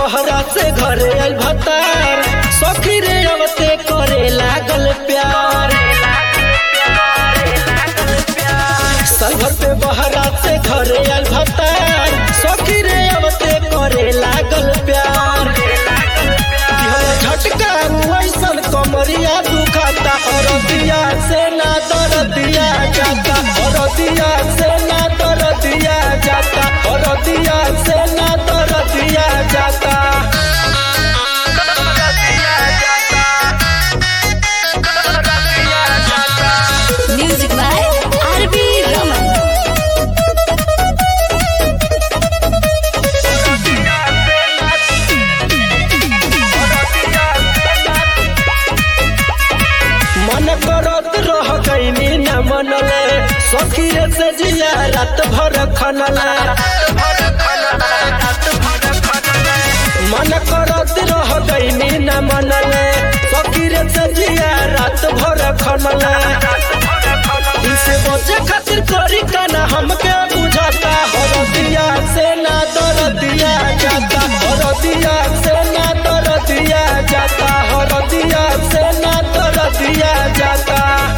बहरा से घरे आइल भतार सखी रे अवते करे लागल प्यार साल भर पे बहरा से घरे आइल भतार सखी रे अवते करे लागल प्यार दिहल झटका वैसन कमरिया दुखाता और दिया से ना दर दिया जाता और दिया से ना दर दिया जाता और दिया से ना दर दिया जाता Music by R.B. Raman. मन करत रह गईनी न मनले सखी रे से जिया रात भर खनला मन करत रह गईनी न मनले सखी रे से जिया रात भर खनला इसे बचे खातिर करी काना हमके बुझाता हर दिया से ना दर दिया जाता हर दिया से ना दर दिया जाता हर दिया से ना दर दिया जाता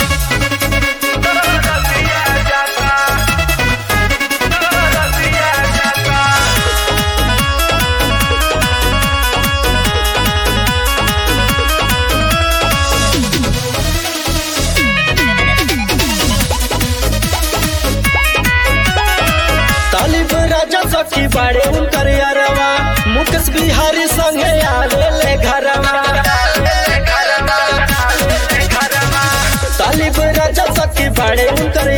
तालिब राजा सखी बाड़े उनकर यारवा मुकेश बिहारी संगे आवे ले घरवा तालिब राजा सखी बाड़े उनकर